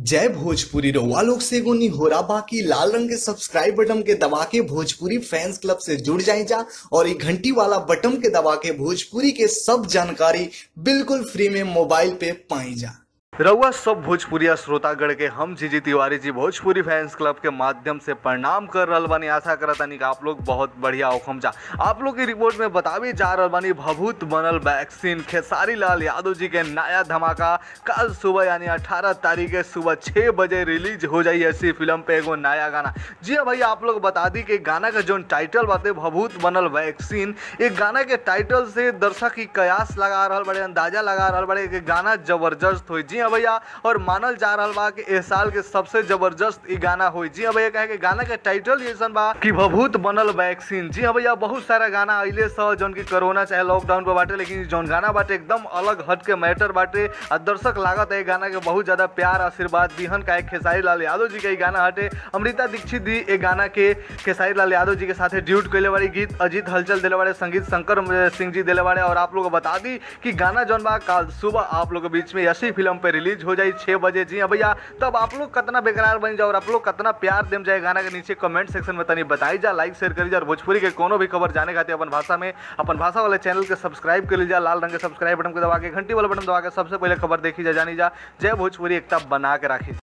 जय भोजपुरी रउआ लोग से एगो निहोरा बाकी लाल रंग के सब्सक्राइब बटन के दबा के भोजपुरी फैंस क्लब से जुड़ जाए जा और ये घंटी वाला बटन के दबा के भोजपुरी के सब जानकारी बिल्कुल फ्री में मोबाइल पे पाई जा रउआ सब भोजपुरिया श्रोतागण के हम जीजी तिवारी जी भोजपुरी फैंस क्लब के माध्यम से प्रणाम कर रहल बानी आशा करत तानी कि आप लोग बहुत बढ़िया होखम जा आप लोग की रिपोर्ट में बतावे जा रहल बानी भभूत बनल वैक्सीन खेसारी लाल यादव जी के नया धमाका कल सुबह यानी 18 तारीख के सुबह 6 बजे रिलीज हो जाई ऐसी फिल्म पे एगो नया गाना जी हाँ भैया आप लोग बता दी कि गाना का जो टाइटल बाते भभूत बनल वैक्सीन एक गाना के टाइटल से दर्शक की कयास लगा रहल बड़े अंदाजा लगा रहल बड़े कि गाना जबरदस्त हुई जी हाँ भैया और मानल जा रहल बा कि इस साल के सबसे जबरदस्त ई गाना हुई जी हाँ भैया कहे कि गाना के टाइटल ये सन बा कि भभूत बनल वैक्सीन जी हाँ भैया बहुत सारा गाना अइले स जौन की कोरोना चाहे लॉकडाउन पे बाटे लेकिन जौन गाना बाटे एकदम अलग हट के मैटर बाटे और दर्शक लागत है ई गाना के बहुत ज्यादा प्यार आशीर्वाद दिहन का खेसारी लाल यादव जी के ई गाना हटे अमृता दीक्षित दी ए गाना के खेसारी लाल यादव जी के साथ ड्यूट कैले बाड़ी गीत अजीत हलचल दिले बाड़े संगीत शंकर सिंह जी दिले बाड़े और आप लोग को बता दी कि गाना जौन बा कल सुबह आप लोग के बीच में ऐसी फिल्म पे रिलीज हो जाई छः बजे जी हाँ भैया तब आप लोग कितना बेकरार बन जाओ और आप लोग कितना प्यार देम जाए गाना के नीचे कमेंट सेक्शन में तनी बताई जा लाइक शेयर करी जा और भोजपुरी के कोनो भी खबर जाने खातिर अपन भाषा में अपन भाषा वाले चैनल के सब्सक्राइब कर लीजिए लाल रंग के सब्सक्राइब बटन को दबा के घंटी वाला बटन दबा के सबसे पहले खबर देखी जा जानी जा जय भोजपुरी एकता बना के राखी